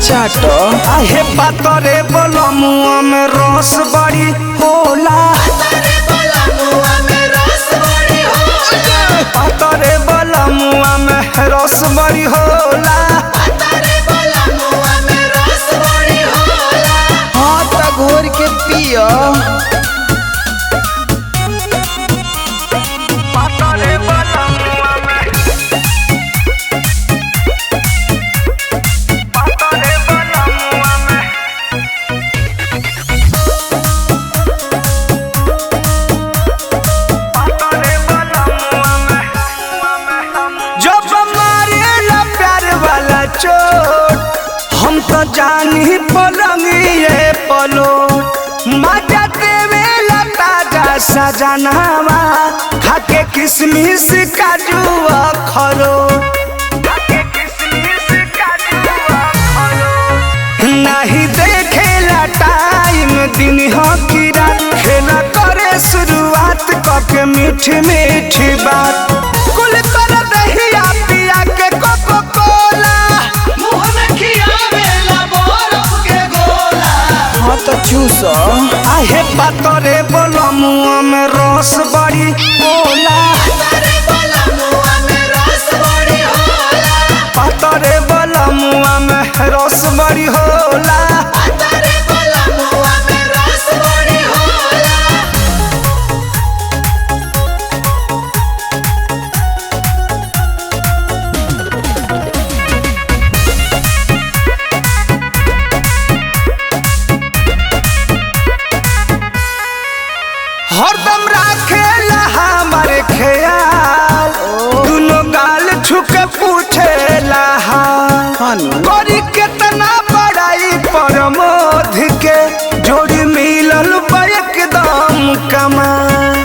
चाट आहे पातरे बलमुआ में रस बड़ी होला पातरे बलमुआ में रस बड़ी होला हाँ त घोर के पियो पातरे बलमुआ में पातरे बलमुआ में पातरे बलमुआ में जब मारेला प्यार वाला चोट हम तो जानी पलंगिए पलो मजा देवेला ताजा सजनावा खाके किसमिस काजू खरो नहीं देखेला टाइम दिन हो की रात खेला करे शुरुआत कके मीठी मीठी बात कुल कर दहिया पिया के कोको कोला मुंह में खियावेला बरफ के गोला हाँ त चूस आहे पातरे बलमुआ में रस बड़ी होला पातरे बलमुआ में रस बड़ी होला हरदम राखेला हमारे ख्याल दुनो गाल छुके पूछेला हाल खानु करी केतना बड़ाई परमोध के जोड़ी मिलल बा एकदम कमाल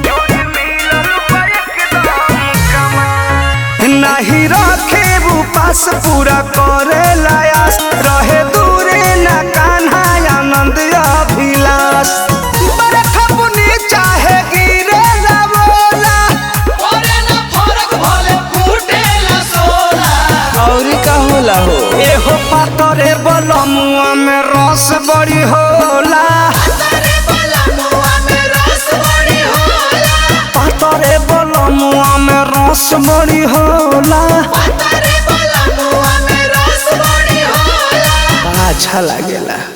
नहीं रखे वो पास पूरा करे लायास रहे दूरे न कान्हा आनंद अभिलाष बरखा बुनी चाहे गिरे ना बोला और का होला हो एहो पातरे बलमुआ में रस बड़ी होला पातरे बलमुआ में रस बड़ी होला बड़ा अच्छा लागेला